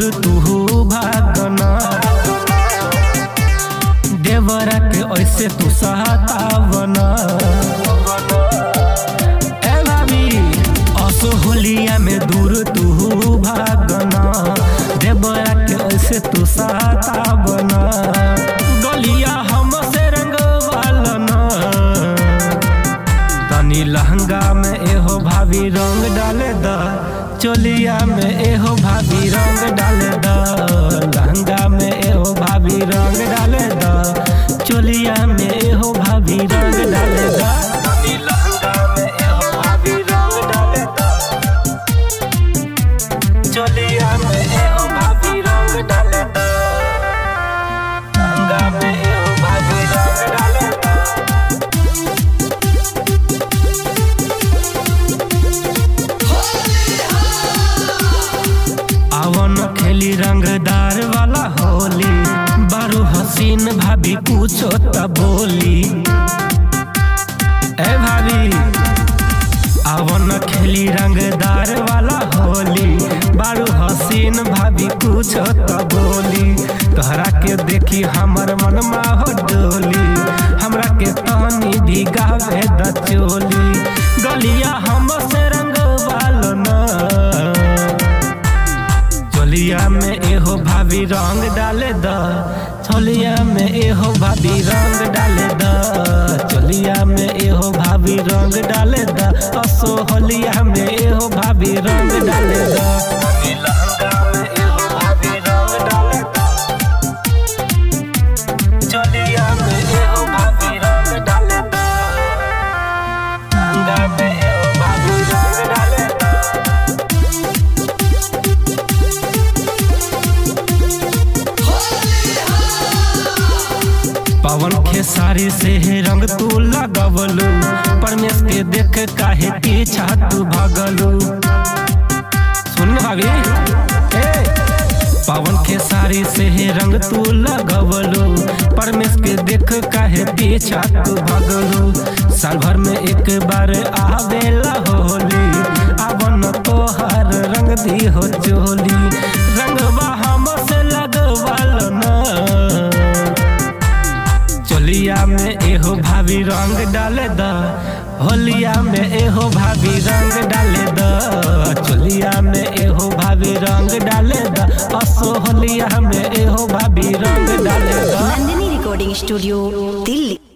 तू भागना देवरा के ऐसे तू सहतावना ए भाभी असो होलिया में दूर तू भागना देवरा के ऐसे तू सहतावना गलिया हमसे रंगवालना तनी लहंगा में एहो भाभी रंग डाले द चोलिया में एहो भाभी रंग डाले द लहंगा में एहो भाभी रंग डाले द चोलिया में एहो भाभी रंग डाले द तनी लहंगा में एहो भाभी रंग डाले द चोलिया में एहो भाभी रंग डाले द लहंगा में एहो भाभी रंग डाले द आवन खेली रंगदार वाला होली बारू हसीन भाभी पूछो त बोली ए भाभी आवन खेली रंगदार वाला होली बारू हसीन भाभी पूछो त बोली तोहरा के देखी हमर मनमा हो डोली हमरा के तनी भी गावे द चोली गलिया हमसे रंगवालो ना चोलिया में एहो भाभी रंग डाले द चोलिया में एहो भाभी रंग डाले द चोलिया में एहो भाभी रंग डाले द असो होलिया में एहो भाभी रंग डाले द लहंगा में एहो भाभी रंग डाले द चोलिया में एहो भाभी रंग डाले द लहंगा में एहो भाभी रंग डाले द पवन के साड़ी से हे रंग तू लगवलू परमेश के देख काहे पीछा तू भगलू सुन भाभी ए पवन के साड़ी से हे रंग तू लगवलू परमेश के देख काहे पीछा तू भगलू साल भर में एक बार आवेला होली आवन तोहर रंग दी हो चोली रंगवा हमसे लगवाल ना चोलिया में एहो भाभी रंग डाले द होलिया में एहो भाभी रंग डाले द चोलिया में एहो भाभी रंग डाले द असो होलिया में एहो भाभी रंग डाले द नंदिनी रिकॉर्डिंग स्टूडियो दिल्ली